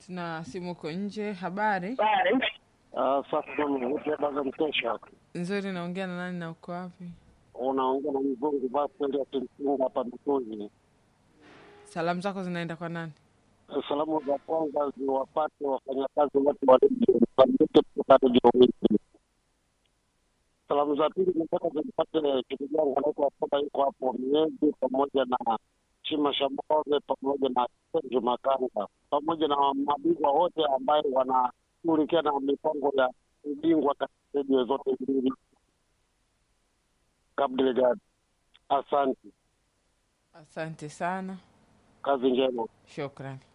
Tuna simu uko nje. Habari Sasa mvutebaza mtesha nzuri, naongea na nani na uko wapi? unaongea na mzungu basi ya kimsinga hapa Mikuzi. Salamu zako zinaenda kwa nani? Salamu za kwanza ziwapate wafanyakazi wote wa redio Msambiki kutoka redio Wiki. Salamu za pili nataka zimpate ndugu yangu anaitwa Soba, yuko hapo Miezi, pamoja na Chima Shamove, pamoja na Senju Makanga, pamoja na mabingwa wote ambayo wanashughulikia na mipango ya ubingwa katika redio zote mbili. Kabdelegadi, asante, Asante sana, kazi njema. shukrani.